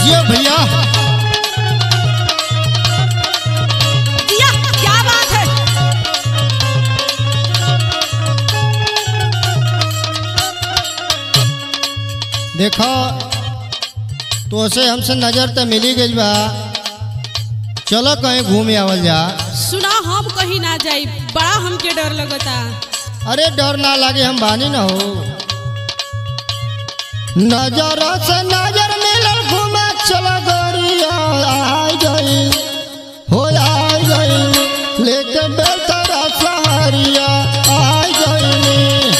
जियो भैया दिया क्या बात है देखो तो से हमसे नजर तो मिली गई बा चलो कहीं घूम आवल जा सुना हम कहीं ना जाई बड़ा हमके डर लगता अरे डर ना लागे हम बानी ना हो नजर से नजर मिलल घूमे चलो गोरिया आई गई हो आई गई लेके बेतरा सहरिया आई गई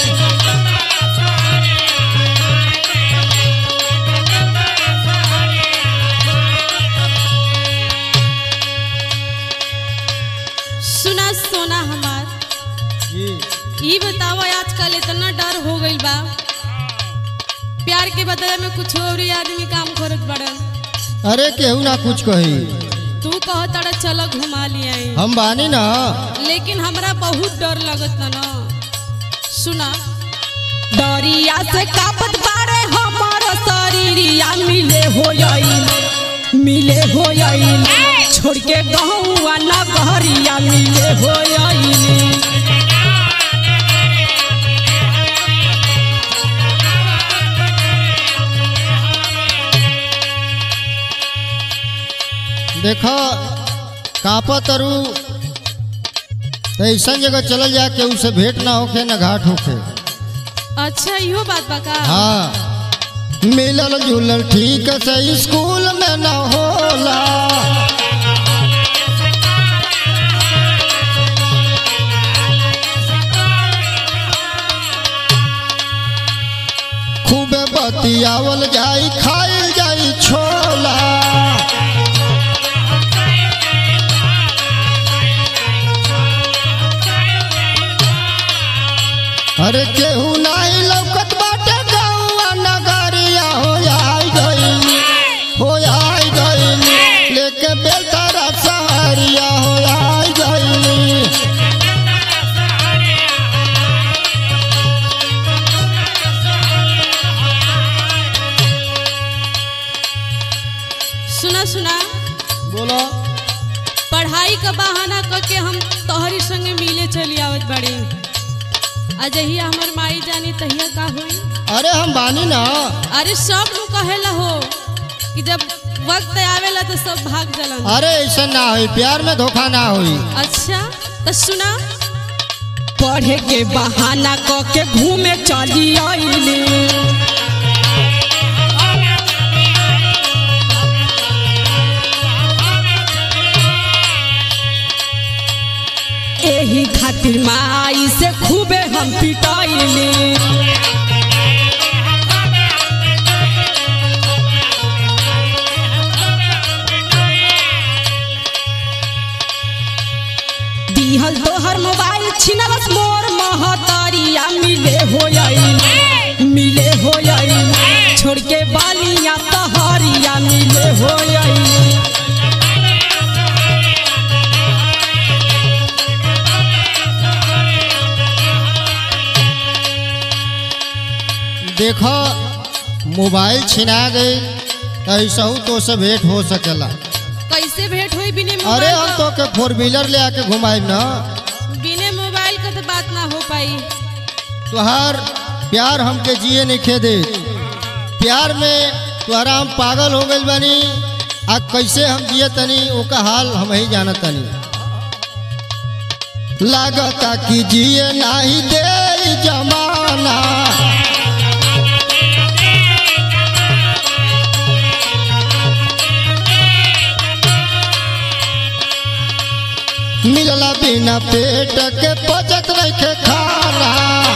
सुना सोना हमार जी ई बताओ आजकल इतना डर हो गइल बा प्यार के बदले में कुछ और ही आदमी काम करत बड़न अरे केहू ना कुछ कही तू कह तड़ा चलो घुमा लिया हम बानी ना लेकिन हमरा बहुत डर लगत ना ना सुना डरिया से कापत बारे हमार शरीरिया मिले हो जाई मिले हो जाई छोड़ के गहुआ ना गहरिया मिले हो जाई देखो कापा तरु तो ऐसा जगह चल जा के उसे भेंट ना होखे ना घाट होखे अच्छा इहो बात बा का हाँ मिलल जुलल ठीक से स्कूल में न होला खूबे बतियावल जाई खाइल जाई छोला अरे केहू नाही लौकत बाटे गौआ नगरिया हो आई गई हो आई गई लेके बेलतारा सहरिया हो आई गई सुना सुना बोलो पढ़ाई का बहाना करके हम तोहरी संगे मिले चली आवत बड़ी अजहिया हमर माई जानी तहिया का होई अरे हम बानी ना अरे सब लोग कहेला हो कि जब वक्त आवेला तो सब भाग जलन अरे ऐसा ना होई प्यार में धोखा ना होई अच्छा तो सुना पढ़े के बहाना क के घूमे चली आईली एही खातिर माई से खूबे हम पिटाइली दिहल तोहर मोबाइल छिनलस मोर महतारिया मिले हो आई मिले हो आई छोड़ के बालिया तहरिया मिले हो आई देखो मोबाइल छिना गई तो ऐसा हूँ तो से भेंट हो सकेला कैसे भेंट हुई बिने अरे मोबाइल हम तो के फोर व्हीलर ले आके घुमाई ना बिने मोबाइल का तो बात ना हो पाई तुहार प्यार हमके जिए नहीं खे दे प्यार में तुहरा हम पागल हो गइल बानी आ कैसे हम जिए तनी ओका हाल हम ही जाना तनी लागता कि जिए नाही दे ई जमाना मिलला बिना पेट के पचत नहीं के खाना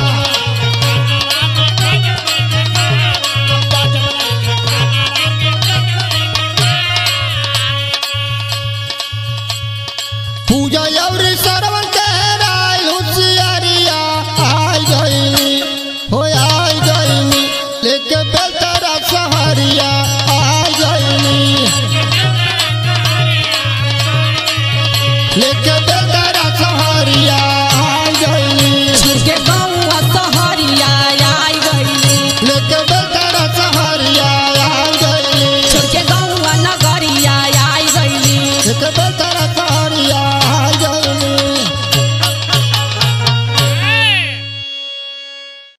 पूजा और सरवन के राय होशियारिया आई गई हो आई गई लेके